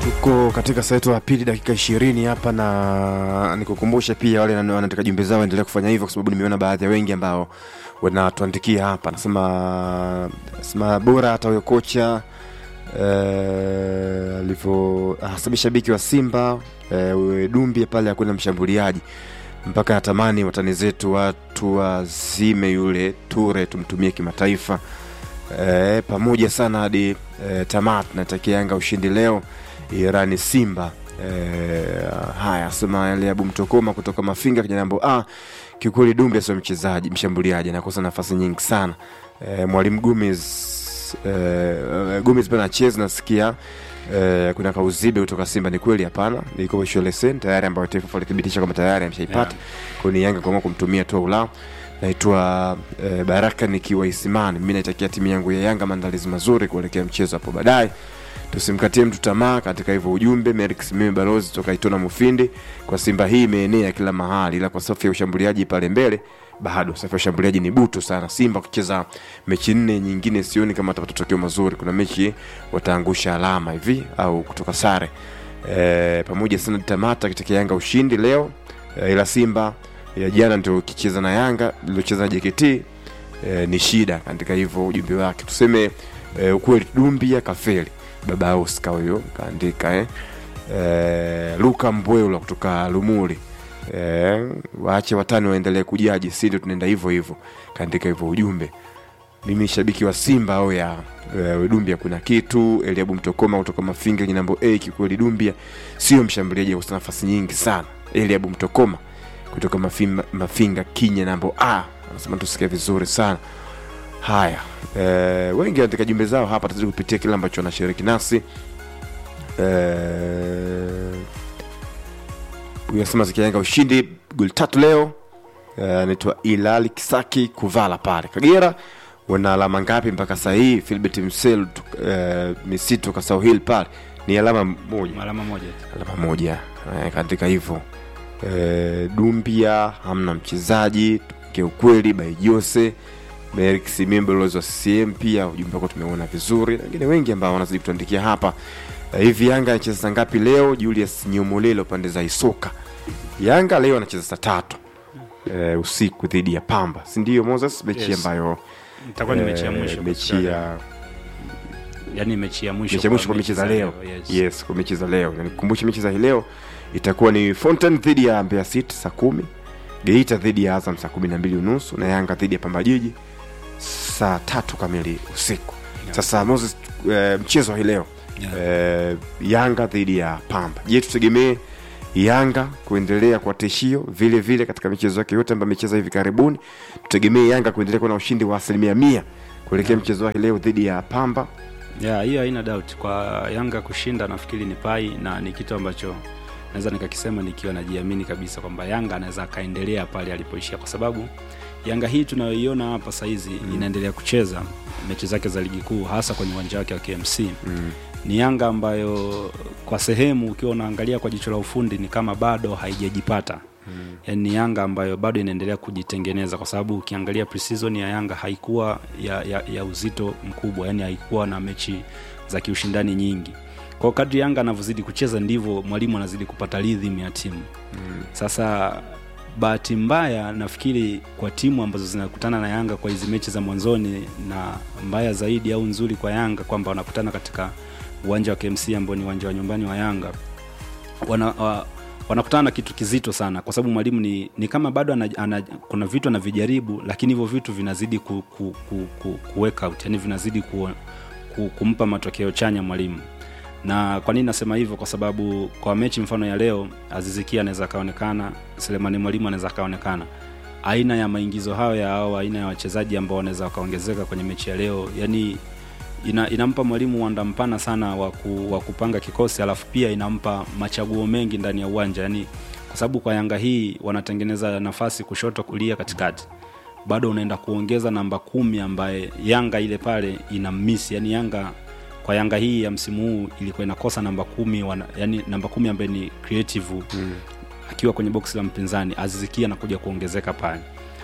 tuko katika saa yetu ya pili dakika ishirini hapa na nikukumbushe pia wale wana- wanataka jumbe zao endelea kufanya hivyo kwa sababu nimeona baadhi ya wengi ambao wanatuandikia hapa nasema nasema bora hata huyo kocha eh, alivyo hasa shabiki wa simba eh, dumbi pale akwenda mshambuliaji mpaka natamani watani zetu watu wazime yule ture tumtumie kimataifa e, pamoja sana hadi e, tamat natakia yanga ushindi leo irani simba e, haya sema yale abu mtokoma kutoka mafinga kijana a kiukweli dumbe sio mchezaji mshambuliaji anakosa nafasi nyingi sana e, mwalimu gumis e, gumis pia anacheza nasikia Eh, kuna kauzibe kutoka simba ni kweli hapana iko sholesen tayari ambayo tff alithibitisha kwamba tayari ameshaipata Yeah. yeah. kwani yanga kuamua kumtumia tu ulao naitwa eh, baraka nikiwa isimani mi naitakia timu yangu ya yanga maandalizi mazuri kuelekea mchezo hapo baadaye tusimkatie mtu tamaa katika hivyo ujumbe merix mimi balozi toka itona mufindi kwa simba hii imeenea kila mahali ila kwa safu ya ushambuliaji pale mbele bado safu ya ushambuliaji ni butu sana simba kucheza mechi nne nyingine sioni kama watapata tokeo mazuri kuna mechi wataangusha alama hivi au kutoka sare e, pamoja sana tamata katika yanga ushindi leo e, ila simba ya jana ndio ukicheza na yanga iliocheza na jkt e, ni shida katika hivyo ujumbe wake tuseme e, ukweli dumbia kafeli baba Oscar huyo kaandika eh. E, luka mbwela kutoka lumuli e, waache watani waendelee kujaji si ndio tunaenda hivyo hivyo kaandika hivyo ujumbe mimi shabiki wa simba au ya e, dumbia kuna kitu eliabu mtokoma kutoka mafinga jinambo a kikweli dumbia sio mshambuliaji wa nafasi nyingi sana eliabu mtokoma kutoka mafinga, mafinga kinya nambo a anasema tusikia vizuri sana haya e, wengi katika jumbe zao hapa tazidi kupitia kile ambacho wanashiriki nasi huyu anasema zikianga ushindi goli tatu leo Eh, anaitwa ilali kisaki kuvala pale kagera wana alama ngapi mpaka saa hii filbert msel uh, misitu kasau hill pale ni alama moja alama moja tu. alama moja eh, katika hivyo eh, dumbia hamna mchezaji kiukweli by jose Merrick Simimbe ulozi wa CCM pia ujumbe wako tumeona vizuri na wengine wengi ambao wanazidi kutuandikia hapa eh, hivi Yanga anacheza saa ngapi leo Julius Nyomolelo pande za Isoka Yanga leo anacheza saa tatu eh, usiku dhidi ya Pamba si ndio Moses mechi Yes. ambayo itakuwa ni mechi ya eh, mwisho mechi katika- ya yani mechi ya mwisho mechi ya mwisho kwa mechi za leo yes. yes kwa mechi za leo na nikukumbushe mechi za hii leo itakuwa ni Fountain dhidi ya Mbeya City saa kumi Geita dhidi ya Azam saa kumi na mbili unusu na Yanga dhidi ya Pamba Jiji saa tatu kamili usiku sasa Moses eh, mchezo wa hii leo Yeah. eh, Yanga dhidi ya Pamba je tutegemee Yanga kuendelea kwa tishio vile vile katika michezo yake yote ambayo amecheza hivi karibuni tutegemee Yanga kuendelea kuwa na ushindi wa asilimia mia kuelekea mchezo wa hii leo dhidi ya Pamba yeah, hiyo haina doubt kwa yanga kushinda nafikiri ni pai na ni kitu ambacho naweza nikakisema nikiwa najiamini kabisa kwamba yanga anaweza akaendelea pale alipoishia kwa sababu yanga hii tunayoiona hapa sahizi mm. inaendelea kucheza mechi zake za ligi kuu hasa kwenye uwanja wake wa kmc mm. ni yanga ambayo kwa sehemu ukiwa unaangalia kwa jicho la ufundi ni kama bado haijajipata mm. yani ni yanga ambayo bado inaendelea kujitengeneza kwa sababu ukiangalia preseason ya yanga haikuwa ya, ya, ya uzito mkubwa yani haikuwa na mechi za kiushindani nyingi kwao kadri yanga anavyozidi kucheza ndivyo mwalimu anazidi kupata rhythm ya timu mm. sasa bahati mbaya nafikiri kwa timu ambazo zinakutana na yanga kwa hizi mechi za mwanzoni na mbaya zaidi au nzuri kwa yanga kwamba wanakutana katika uwanja wa kmc ambao ni uwanja wa nyumbani wa yanga wana, wa, wanakutana na kitu kizito sana kwa sababu mwalimu ni, ni kama bado ana, ana, kuna vitu anavijaribu lakini hivyo vitu vinazidi ku, ku, ku, ku, ku work out yani vinazidi ku, ku, kumpa matokeo chanya mwalimu na kwa nini nasema hivyo kwa sababu kwa mechi mfano ya leo azizikia anaweza akaonekana selemani mwalimu anaweza akaonekana aina ya maingizo hayo ya au aina ya wachezaji ambao wanaweza wakaongezeka kwenye mechi ya leo yani ina, inampa mwalimu uwanda mpana sana wa ku- wa kupanga kikosi alafu pia inampa machaguo mengi ndani ya uwanja yani kwa sababu kwa yanga hii wanatengeneza nafasi kushoto kulia katikati bado unaenda kuongeza namba kumi ambaye yanga ile pale ina miss yani yanga kwa yanga hii ya msimu huu ilikuwa inakosa namba kumi wana, yani namba kumi ambaye ni creative mm. akiwa kwenye boksi la mpinzani azizikia anakuja kuongezeka pale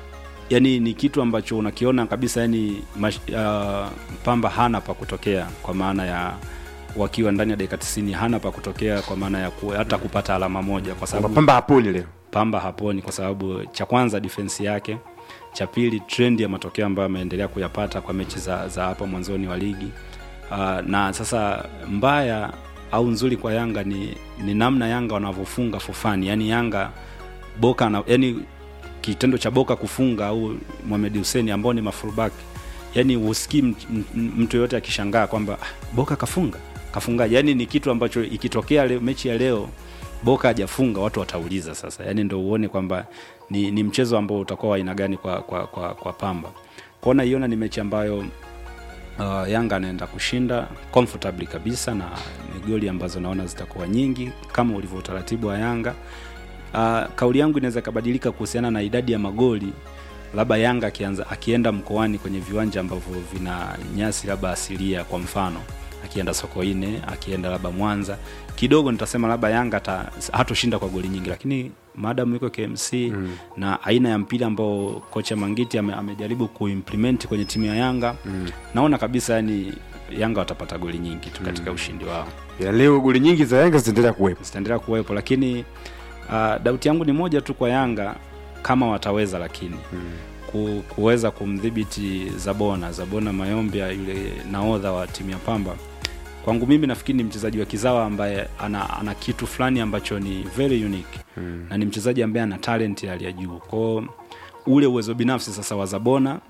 yani ni kitu ambacho unakiona kabisa yani mash, uh, pamba hana pa kutokea kwa maana ya wakiwa ndani ya dakika 90 hana pa kutokea kwa maana ya ku, hata kupata alama moja kwa Kwamba sababu Pamba haponi leo. Pamba haponi kwa sababu cha kwanza defense yake, cha pili trend ya matokeo ambayo ameendelea kuyapata kwa mechi za, za hapa mwanzoni wa ligi uh, na sasa mbaya au nzuri kwa Yanga ni, ni namna Yanga wanavyofunga for fun. Yani Yanga Boka na, yani kitendo cha Boka kufunga au Mohamed Hussein ambao ni mafullback yani usikii m- m- mtu yoyote akishangaa kwamba "Ah, Boka kafunga kafungaje? Yani ni kitu ambacho ikitokea leo, mechi ya leo Boka hajafunga watu watauliza sasa, yani ndo uone kwamba ni, ni mchezo ambao utakuwa wa aina gani kwa, kwa, kwa, kwa Pamba. Kwao naiona ni mechi ambayo uh, Yanga anaenda kushinda comfortably kabisa, na ni goli ambazo naona zitakuwa nyingi kama ulivyo utaratibu wa Yanga. Uh, kauli yangu inaweza ikabadilika kuhusiana na idadi ya magoli labda Yanga akianza akienda mkoani kwenye viwanja ambavyo vina nyasi labda asilia, kwa mfano akienda Sokoine, akienda labda Mwanza, kidogo nitasema labda Yanga ata- hatoshinda kwa goli nyingi, lakini maadamu yuko KMC mm. na aina ya mpira ambao kocha Mangiti ame, amejaribu kuimplement kwenye timu ya Yanga mm. naona kabisa yani Yanga watapata goli nyingi tu katika mm. ushindi wao Ya leo goli nyingi za Yanga zitaendelea kuwepo. zitaendelea kuwepo, lakini uh, dauti yangu ni moja tu kwa Yanga kama wataweza, lakini mm. ku, kuweza kumdhibiti Zabona Zabona Mayombia, yule naodha wa timu ya Pamba. Kwangu mimi nafikiri ni mchezaji wa kizawa ambaye ana, ana kitu fulani ambacho ni very unique mm. na ni mchezaji ambaye ana talent ya hali ya juu kwao, ule uwezo binafsi sasa wa Zabona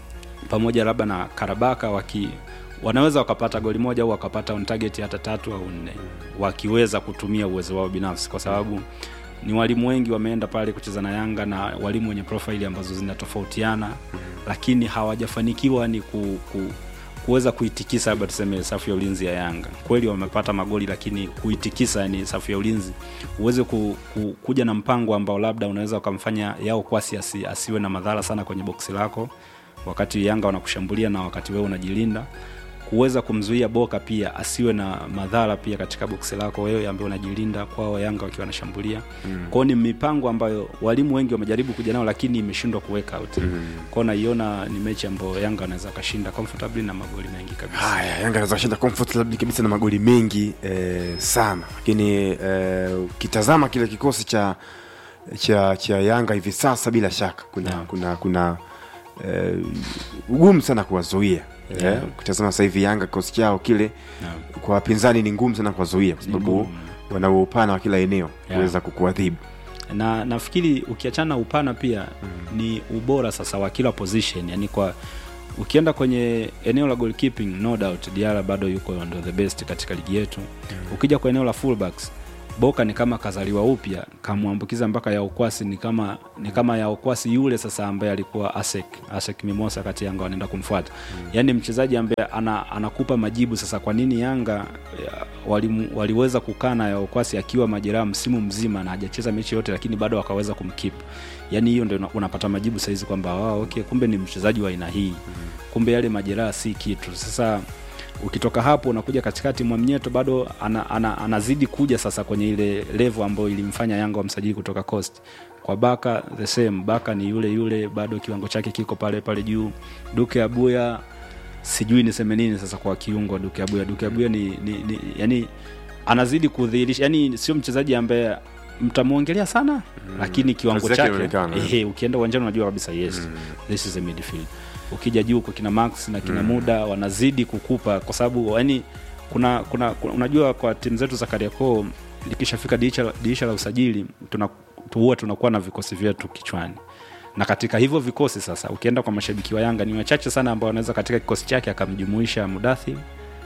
pamoja labda na Karabaka waki wanaweza wakapata goli moja au wakapata on target hata tatu au nne wakiweza kutumia uwezo wao binafsi, kwa sababu ni walimu wengi wameenda pale kucheza na Yanga na walimu wenye profile ambazo zinatofautiana lakini hawajafanikiwa ni ku, ku, kuweza kuitikisa labda tuseme safu ya ulinzi ya Yanga. Kweli wamepata magoli, lakini kuitikisa yani safu ya ulinzi uweze ku, ku, kuja na mpango ambao labda unaweza ukamfanya yao kwasi asi, asiwe na madhara sana kwenye boksi lako wakati Yanga wanakushambulia na wakati wewe unajilinda kuweza kumzuia Boka pia asiwe na madhara pia katika boksi lako wewe ambaye unajilinda kwao Yanga wakiwa wanashambulia. Mm. Kwao ni mipango ambayo walimu wengi wamejaribu kuja nao lakini imeshindwa kuweka out. Mm. Kwao naiona ni mechi ambayo Yanga wanaweza kashinda comfortably na magoli mengi kabisa. Haya, Yanga anaweza kushinda comfortably kabisa na magoli mengi eh, sana, lakini eh, ukitazama kile kikosi cha cha cha Yanga hivi sasa, bila shaka kuna Yeah. kuna kuna eh, ugumu sana kuwazuia Yeah. eh, ukitazama sasa hivi Yanga kikosi chao kile Naam. kwa wapinzani ni ngumu sana kuwazuia kwa sababu ngumu. wana upana wa kila eneo Yeah. kuweza kukuadhibu. na nafikiri ukiachana upana pia mm. ni ubora sasa wa kila position yani kwa ukienda kwenye eneo la goalkeeping no doubt Diarra bado yuko ndo the best katika ligi yetu mm. ukija kwa eneo la fullbacks Boka ni kama kazaliwa upya kamwambukiza mpaka ya ukwasi ni kama ni kama ya ukwasi yule sasa ambaye alikuwa Asek Asek Mimosa kati Yanga wanaenda kumfuata mm. yani mchezaji ambaye ana, anakupa majibu sasa kwa nini Yanga ya, wali, waliweza kukaa na ya ukwasi akiwa majeraha msimu mzima na hajacheza mechi yote lakini bado wakaweza kumkeep yani hiyo ndio una- unapata majibu saizi kwamba wow, okay kumbe ni mchezaji wa aina hii kumbe yale majeraha si kitu sasa ukitoka hapo unakuja katikati mwamnyeto bado ana, ana, anazidi kuja sasa kwenye ile level ambayo ilimfanya yanga wamsajili kutoka coast kwa baka the same baka ni yule yule bado kiwango chake kiko pale pale juu duke abuya sijui niseme nini sasa kwa kiungo duke abuya duke abuya ni, ni, ni yani anazidi kudhihirisha yani sio mchezaji ambaye mtamwongelea sana mm. lakini kiwango Kazi yake chake inaonekana, eh. ehe, ukienda uwanjani unajua kabisa yes mm. this is a midfield ukija juu kwa kina max na kina mm. muda wanazidi kukupa kwa sababu yani kuna, kuna, kuna unajua kwa timu zetu za kariakoo likishafika dirisha dirisha la usajili tuna huwa tunakuwa na vikosi vyetu kichwani na katika hivyo vikosi sasa ukienda kwa mashabiki wa yanga ni wachache sana ambao wanaweza katika kikosi chake akamjumuisha mudathi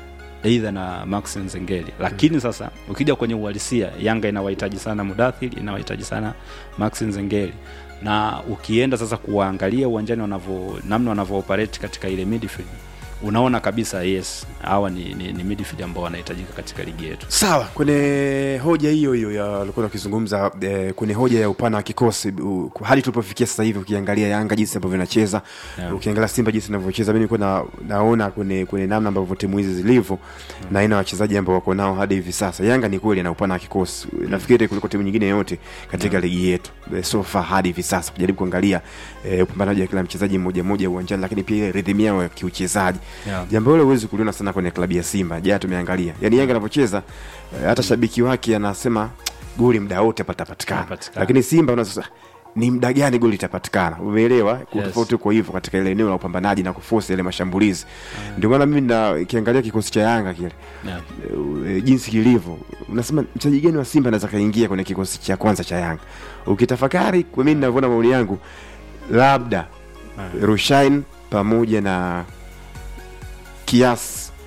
eidha na max nzengeli lakini mm. sasa ukija kwenye uhalisia yanga inawahitaji sana mudathir inawahitaji sana max nzengeli na ukienda sasa kuwaangalia uwanjani wanavyo namna wanavyooperate katika ile midfield unaona kabisa yes hawa ni, ni, ni midfield ambao wanahitajika katika ligi yetu sawa kwenye hoja hiyo hiyo ya alikuwa wakizungumza eh, kwenye hoja ya upana wa kikosi u- hadi tulipofikia sasa hivi ukiangalia yanga jinsi ambavyo inacheza Yeah. ukiangalia simba jinsi inavyocheza mi nilikuwa na, naona kwenye, kwenye namna ambavyo timu hizi zilivyo na aina ya wachezaji ambao wako nao hadi hivi sasa yanga ni kweli ana upana wa kikosi nafikiri kuliko timu nyingine yoyote katika ligi yetu eh, so far hadi hivi sasa kujaribu kuangalia eh, upambanaji wa kila mchezaji mmoja mmoja uwanjani lakini pia ile rhythm yao ya kiuchezaji Yeah. jambo hilo huwezi kuliona sana kwenye klabu ya simba jana tumeangalia yani yanga anapocheza eh, hata shabiki wake anasema goli mda wote patapatikana Patapatikana. lakini simba unaweza sasa, ni mda gani goli itapatikana umeelewa Yes. tofauti uko hivyo katika ile eneo la upambanaji na kufosi ile mashambulizi ndio maana mimi na kiangalia kikosi cha yanga kile Yeah. e, jinsi kilivyo unasema mchezaji gani wa simba anaweza kaingia kwenye kikosi cha kwanza cha yanga ukitafakari kwa mimi ninavyoona maoni yangu labda rushain pamoja na kias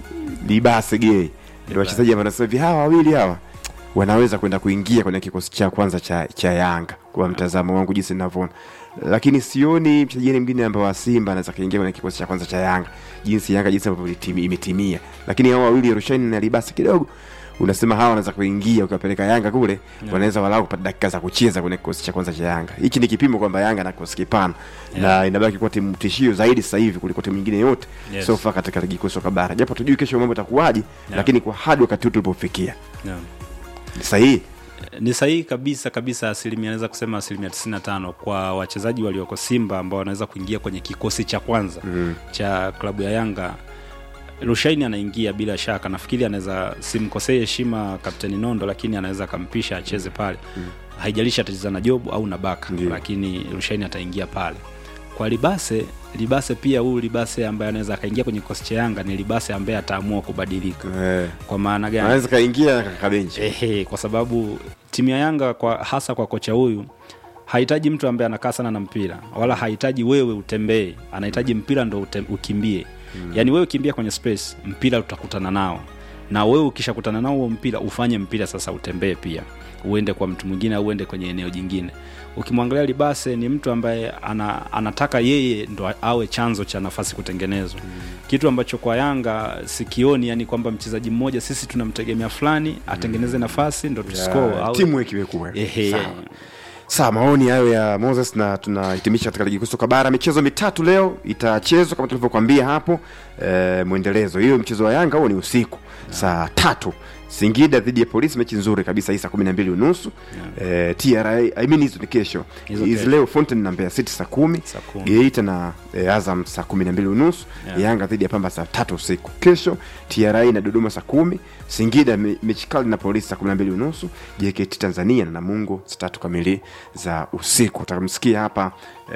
libase gei ndio wachezaji ambao nasema hivi hawa wawili hawa wanaweza kwenda kuingia kwenye kikosi cha kwanza cha, cha yanga kwa mtazamo wangu jinsi ninavyoona lakini sioni mchezaji mwingine ambao wa simba anaweza kaingia kwenye kikosi cha kwanza cha yanga jinsi yanga jinsi ambavyo ilitimi- imetimia lakini hao wawili rushain na libasi kidogo unasema hawa wanaweza kuingia ukiwapeleka yanga kule yeah. wanaweza walau kupata dakika za kucheza kwenye kikosi cha kwanza cha yanga hichi ni kipimo kwamba yanga na kikosi kipana Yeah. na inabaki kuwa timu tishio zaidi sasa hivi kuliko timu nyingine yote Yes. so far katika ligi kuu soka bara japo tujui kesho mambo itakuwaje lakini kwa hadi wakati huu tulipofikia Yeah. ni sahihi ni sahihi kabisa kabisa asilimia naweza kusema asilimia 95 kwa wachezaji walioko simba ambao wanaweza kuingia kwenye kikosi cha kwanza mm. cha klabu ya yanga rushaini anaingia bila shaka nafikiri anaweza simkosee heshima kapteni nondo lakini anaweza akampisha acheze pale mm. haijalishi atacheza na jobu au na baka Ndiyo. lakini rushaini ataingia pale kwa libase libase pia huyu libase ambaye anaweza akaingia kwenye kikosi cha yanga ni libase ambaye ataamua kubadilika eh, kwa maana gani anaweza kaingia kakabenchi Ehe, kwa sababu timu ya Yanga kwa hasa kwa kocha huyu hahitaji mtu ambaye anakaa sana na mpira wala hahitaji wewe utembee, anahitaji mpira ndo ute, ukimbie mm. Yaani wewe kimbia kwenye space, mpira utakutana nao, na wewe ukishakutana nao huo mpira ufanye mpira sasa utembee pia, uende kwa mtu mwingine au uende kwenye eneo jingine. Ukimwangalia Libase ni mtu ambaye ana, anataka yeye ndo awe chanzo cha nafasi kutengenezwa mm. kitu ambacho kwa Yanga sikioni, yani kwamba mchezaji mmoja sisi tunamtegemea fulani atengeneze nafasi ndo tuscore au timu ikiwekuwa Ehe. Sawa. sawa maoni hayo ya moses na tunahitimisha katika ligi kuu soka bara michezo mitatu leo itachezwa kama tulivyokuambia hapo e, mwendelezo hiyo mchezo wa yanga huo ni usiku saa tatu singida dhidi ya polisi mechi nzuri kabisa hii saa kumi na mbili unusu e, tra I mean hizo ni kesho Hizo hizi kesho. leo fountain na mbeya city saa kumi Saa kumi. geita na e, azam saa kumi na mbili unusu Yeah. yanga dhidi ya pamba saa tatu usiku kesho tra na dodoma saa kumi singida me- mechi kali na polisi saa kumi na mbili unusu jkt tanzania na namungo saa tatu kamili za usiku utakamsikia hapa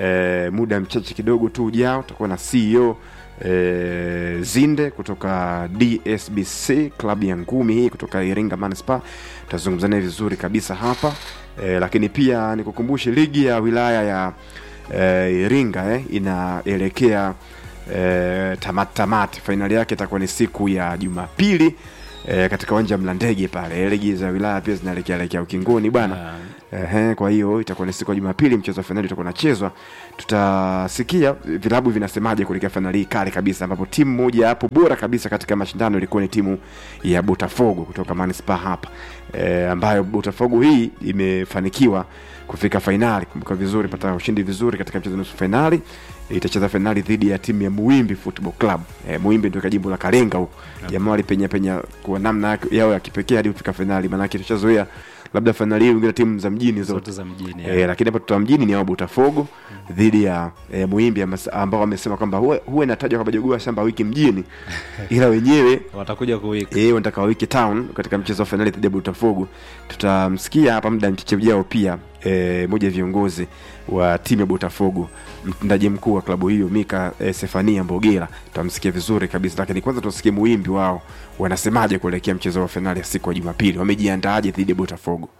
e, muda mchache kidogo tu ujao utakuwa na ceo e, zinde kutoka dsbc klabu ya ngumi hii kutoka iringa manispa tutazungumza naye vizuri kabisa hapa e, lakini pia nikukumbushe ligi ya wilaya ya e, iringa eh, inaelekea e, tamati tamati fainali yake itakuwa ni siku ya jumapili e, katika uwanja wa mlandege pale ligi za wilaya pia zinaelekea elekea ukingoni bwana Ehe, kwa hiyo itakuwa ni siku ya Jumapili, mchezo wa fainali utakuwa unachezwa. Tutasikia vilabu vinasemaje kuelekea fainali hii kali kabisa, ambapo timu moja hapo bora kabisa katika mashindano ilikuwa ni timu ya Botafogo kutoka Manispaa hapa e, ambayo Botafogo hii imefanikiwa kufika fainali. Kumbuka vizuri, pata ushindi vizuri katika mchezo wa nusu fainali. Itacheza fainali dhidi ya timu ya Muimbi Football Club. E, Muimbi ndio jimbo la Kalenga huko. Jamaa walipenya penya kwa namna yake- yao ya kipekee hadi kufika fainali, maanake tushazoea labda fainali hii wengine timu za mjini zote zote za mjini E, lakini hapa tuta mjini ni hao Botafogo dhidi ya e, Muimbi amas- ambao wamesema kwamba huwa huwa inatajwa kwamba jogoo wa shamba wiki mjini, ila wenyewe watakuja kuwika eh wanataka wiki town katika mchezo wa fainali dhidi ya Botafogo. Tutamsikia hapa muda mchache ujao pia e, moja ya viongozi wa timu ya Botafogo, mtendaji mkuu wa klabu hiyo Mika e, Sefania Mbogela, tutamsikia vizuri kabisa, lakini kwanza tusikie Muimbi wao wanasemaje kuelekea mchezo wa fainali ya siku ya Jumapili, wamejiandaaje dhidi ya Botafogo.